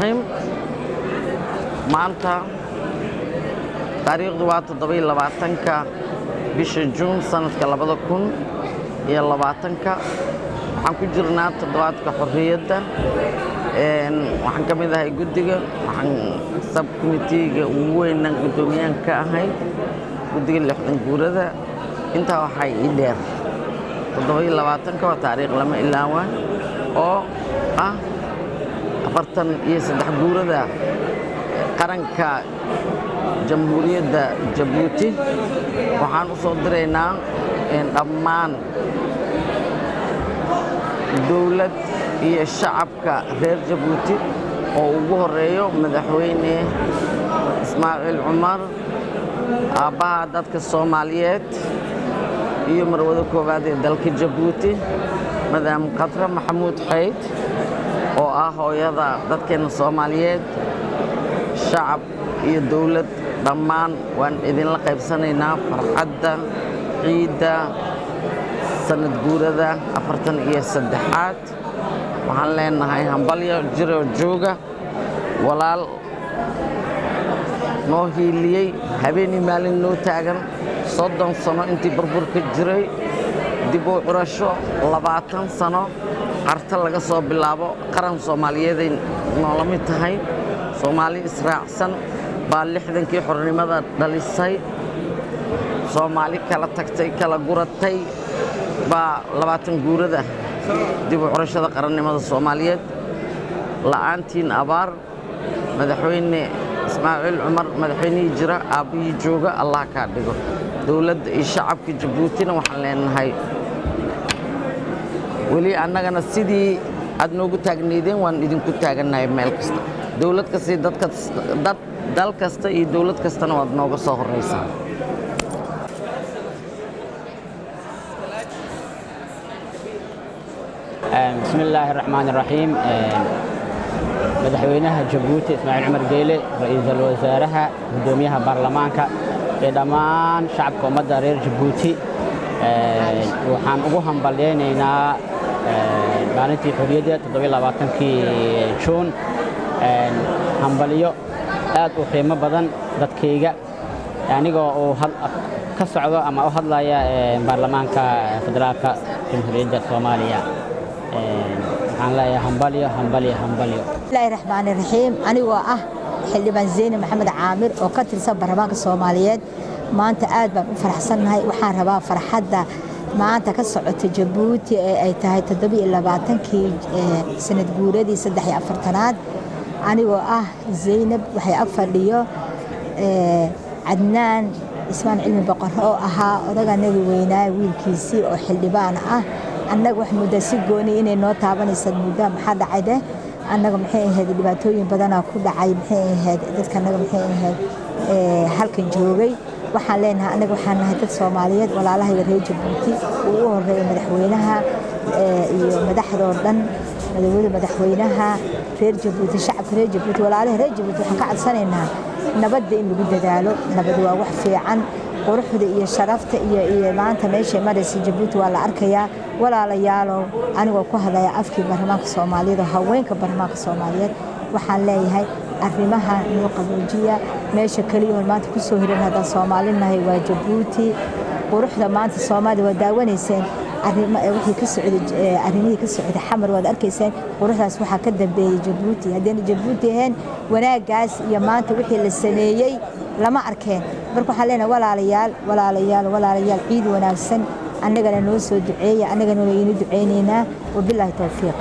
raxiim maanta taariikhdu waa toddobiyo labaatanka bisha juun sanadka labada kun iyo labaatanka waxaan ku jirnaa toddobaadka xorriyadda waxaan ka mid ahay guddiga waxaan sabkomitiga ugu weynan guddoomiyahan ka ahay guddiga lixdan guurada intaa waxaa ii dheer toddobiyo labaatanka waa taariikh lama ilaawaan oo ah afartan iyo saddex guurada qaranka jamhuuriyadda jabuuti waxaan u soo diraynaa dhammaan dowlad iyo shacabka reer jabuuti oo ugu horeeyo madaxweyne ismaaciil cumar aabbaha dadka soomaaliyeed iyo marwada koowaad ee dalka jabuuti madaam khadre maxamuud xayd oo ah hooyada dadkeenna soomaaliyeed shacab iyo dowlad dhammaan waan idinla qaybsanaynaa farxadda ciidda sanad guurada afartan iyo saddexaad waxaan leenahay hambalyo jiroo jooga walaal noo hiiliyey habeenii maalin noo taagan soddon sano intii burburka jiray dib u curasho labaatan sano qarta laga soo bilaabo qaran soomaaliyeeday noola mid tahay soomaali israacsan baa lixdankii xornimada dhalisay soomaali kala tagtay kala guratay baa labaatan guurada dib u curashada qarannimada soomaaliyeed la'aantiin abaar madaxweyne ismaaciil cumar madaxweynihii jira aabbihii jooga allah kaa dhigo dowladda iyo shacabka jabuutina waxaan leenahay weli annagana sidii aad noogu taagnaydeen waan idinku taagannahay meel kasta dowlad kasta iyo dad dal kasta iyo dowlad kastana waad nooga soo horraysaa بسم الله الرحمن الرحيم madaxweynaha jabuuti ismaaciil cumar geyle ra'iisul wasaaraha guddoomiyaha baarlamaanka iyo dhammaan shacabka ummadda reer jabuuti waxaan ugu hambalyaynaynaa maalintii xorriyadda toddobaaatankii juun hambalyo aad u qiimo badan dadkayga anigoo uu ka socdo ama u hadlaya baarlamaanka federaalka jamhuuriyadda soomaaliya waxaan leeyahay hambalyo hambalyo hambalyo bismillaahi raxmaani raxiim anigoo ah xildhibaan zeyne maxamed caamir oo ka tirsan baarlamaanka soomaaliyeed maanta aad baan u faraxsannahay waxaan rabaa farxadda maanta ka socota jabuuti ee ay tahay toddobiyo labaatankii sanad guuradii saddex iyo afartanaad anigoo ah zaynab waxay ag fadhiyo cadnaan ismaan cilmi boqorro oo ahaa odaganagi weynaa wiilkiisii oo xildhibaan ah annaga wax muddaa si gooni inay noo taabanaysa muddaa maxaa dhacayde annaga maxay ahayd dhibaatooyin badanaa ku dhacay maxay ahayd dadka annaga maxay ahayd halkan joogay waxaan leenahay annaga waxaan nahay dad soomaaliyeed walaalahayga reer jabuuti uu u horeeya madaxweynaha iyo madaxdoo dhan madawada madaxweynaha reer jabuuti shacabka reer jabuuti walaalaha reer jabuuti waxaan ka codsanaynaa nabadda in lagu dadaalo nabad waa wax fiican quruxda iyo sharafta iyo maanta meeshay maraysa jabuuti waa la arkayaa walaalayaalow anigoo ku hadlaya afkii baarlamaanka soomaaliyeed oo haweenka baarlamaanka soomaaliyeed waxaan leeyahay arrimaha noo qaboojiya meesha keliya oon maanta ku soo hiran haddaan soomaalinahay waa jabuuti quruxda maanta soomaaliya waa daawanayseen wixii ka socday arrimihii ka socday xamar waad arkayseen quruxdaas waxaa ka dambeeyey jabuuti haddayna jabuuti ahayn wanaaggaas iyo maanta wixii la sameeyey lama arkeen marka waxaan leenahay walaalayaal walaalayaal walaalayaal ciid wanaagsan annagana noo soo duceeya annagana waynu ducaynaynaa wabilaahi towfiiq